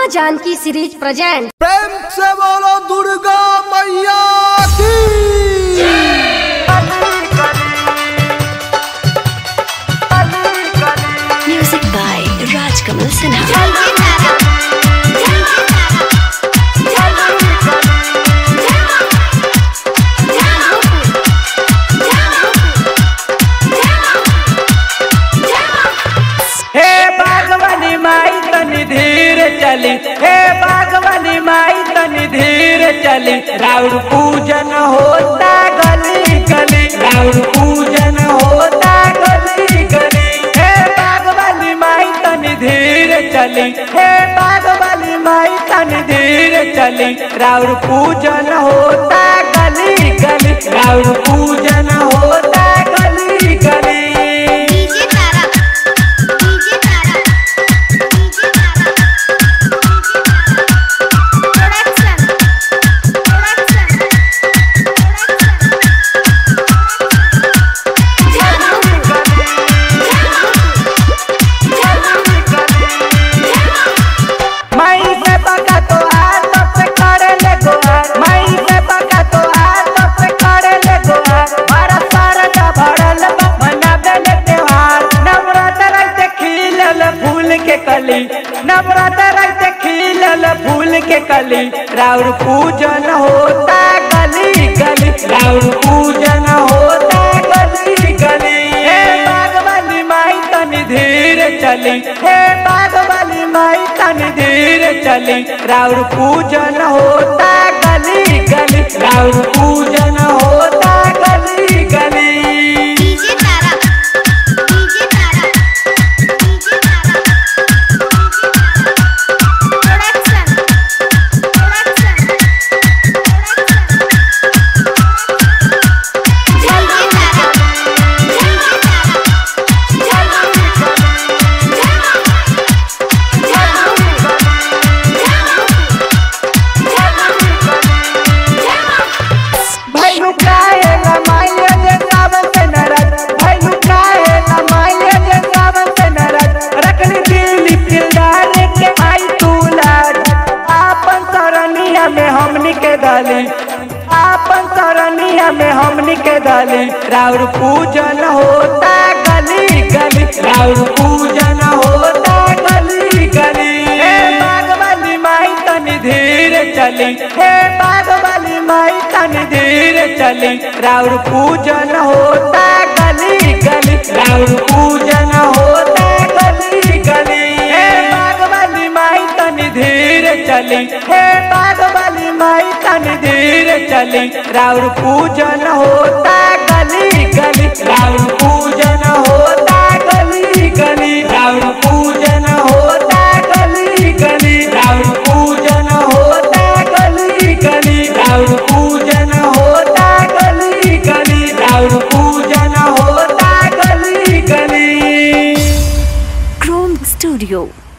माँ Janaki series present प्रेम से बोलो दुर्गा मैया की Music by Rajkamal Sinha. हे बागवानी माई तनी धीर चली हे बागवानी माई तनी धीर चली राउर पूजन होता गली गली राउर पूजन होता गली गली हे बागवानी माई तनी धीर चली हे बागवानी माई तनी धीर चली राउर पूजन होता गली गली राउर पूजन होता गली गली माई से पका तो आ तो से करे ले गोहार माई से पका तो आ तो से करे ले गोहार मारा सारा का भरल बा मनावे ले त्योहार नवरात्र रंग खिलल फूल के कली नवरात्र रंग खिलल फूल के कली राउर पूजन होता गली गली राउर पूजन होता गली गली हे बागवानी माई तनी धीर चली हे बागवानी माई तनी धीर चली राउर पूजन होता गली गली राउर पूजन होता गली गली भैनु काहे लमाइले जे सावन से नरद भैनु काहे लमाइले जे सावन से नरद रखनी दिली दिलदार के आई तू लाड आपन सरनिया में हमनी के डाली आपन सरनिया में हमनी के डाली राउर पूजन होता गली गली राउर पूजन होता गली गली हे बागवानी माई तनी धीर चली हे बागवानी माई तनी धीर चली राउर पूजन होता गली गली राउर पूजन होता गली गली हे बागवानी माई तनी धीर चली हे बागवानी माई तनी धीर चली राउर पूजन होता गली गली राउर पूजन होता गली गली राउर पूजन होता गली गली राउर पूजन होता गली गली राउर पूजन होता गली गली राउर पूजन होता गली गली Chrome Studio.